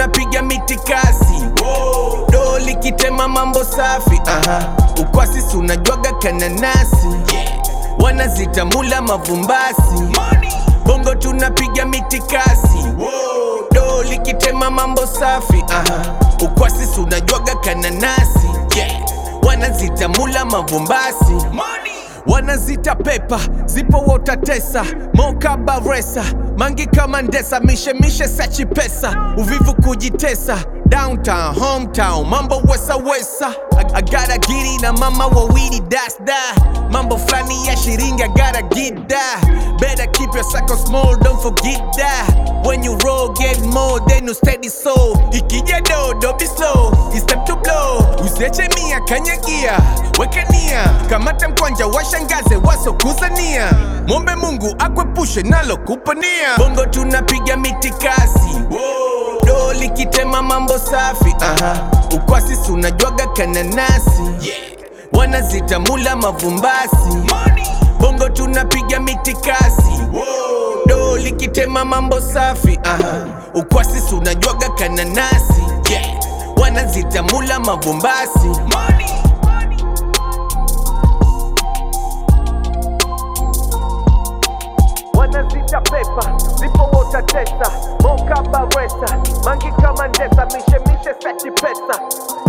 tunapiga mitikasi do likitema mambo safi aha. ukwasi si unajwaga kananasi wanazitamula mavumbasi bongo tunapiga mitikasi do likitema mambo safi aha. ukwasi si unajwaga kananasi wanazitamula mavumbasi wanazita pepa zipo wotatesa moka baresa mangi kama ndesa mishemishe sachi pesa uvivu kujitesa downtown hometown mambo wesa wesa agara giri na mama wawili dasda mambo flani ya shiringi agara gida better keep your circle small don't forget that when you roll get more then you steady so ikija do don't be slow it's time to blow usiache mia kanyagia wekania kamata mkwanja washangaze wasokuzania mwombe mungu akwepushe nalo kupania bongo tunapiga mitikasi do likitema mambo safi aha. ukwasi si unajwaga kananasi wanazitamula mavumbasi bongo tunapiga mitikasi do likitema mambo safi aha. ukwasi si unajwaga kananasi wanazitamula mavumbasi wanazita pepa zipo wotatesa moka baresa mangi kama ndesa mishemishe sachi pesa